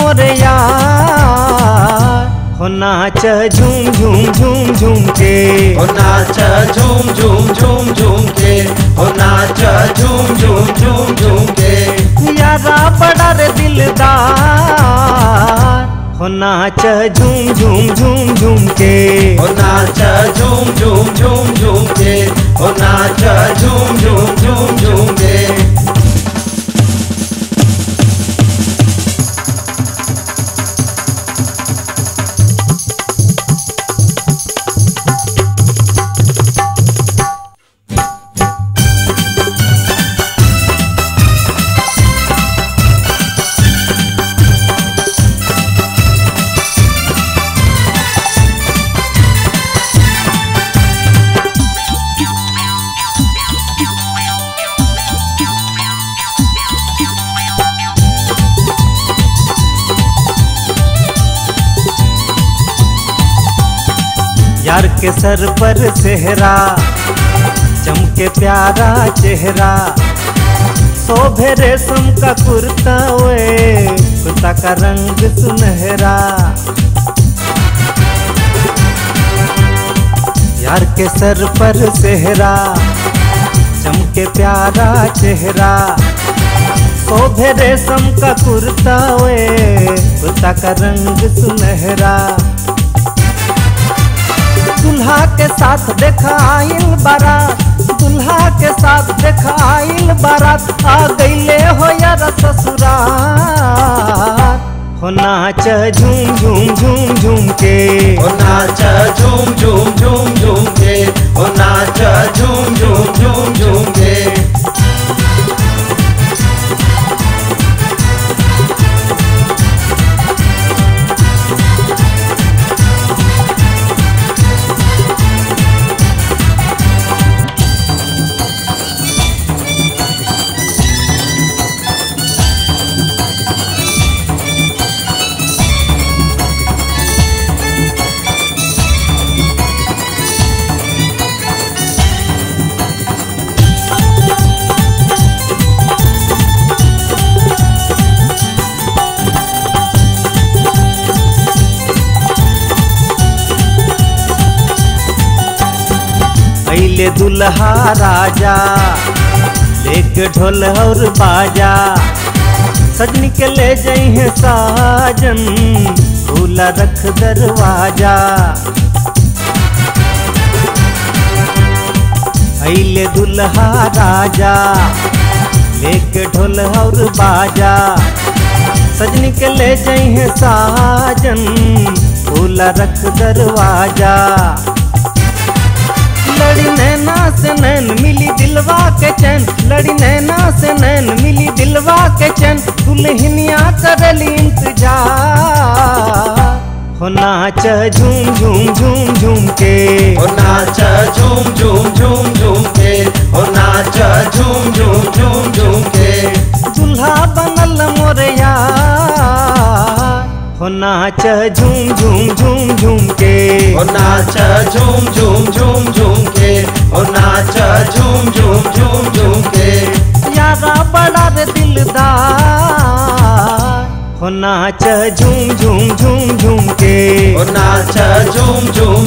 मोरे यार हो नाच झूम झूम झूम झूम के ओ नाच झूम झूम झूम झूम के ओ नाच झूम झूम झूम झूम के यारा बड़ा रे दिलदार हो नाच झूम झूम झूम झूम के ओ नाच झूम झूम झूम झूम के ओ नाच झूम झूम झूम झूम के यार के सर पर सेहरा चमके प्यारा चेहरा शोभे रेशम का कुर्ता वे कुर्ता का रंग सुनहरा यार के सर पर सेहरा चमके प्यारा चेहरा शोभे रेशम का कुर्ता वे कुर्ता का रंग सुनहरा दुल्हा के साथ देखा आइल बारात दुल्हा के साथ देखा आइल बारात आ गईले हो यार ससुराल हो नाच झूम झूम झूम झूम के ओ नाच झूम झूम झूम झूम के ओ नाच झूम झूम झूम झूम के अइले दुल्हा राजा लेके ढोल और बाजा सजनी के ले जइहे साजन खुला रख दरवाजा अइले दुल्हा राजा लेके ढोल और बाजा सजनी के ले जइहे साजन खुला रख दरवाजा लड़ी नैना से नैन मिली दिलवा के चैन लड़ी नैना से नैन मिली दिलवा के चैन दुल्हनिया करली इंतजार हो नाच झूम झूम झूम झूम के ओ नाच झूम झूम झूम झूम के ओ नाच झूम झूम झूम झूम के दुल्हा बनल मोरे यार हो नाच झूम झूम झूम झूम के ओ नाच झूम झूम झूम झूम के ओ नाच झूम झूम झूम झूम के यारा बड़ा रे दिलदार हो नाच झूम झूम झूम झूम के ओ नाच झूम झूम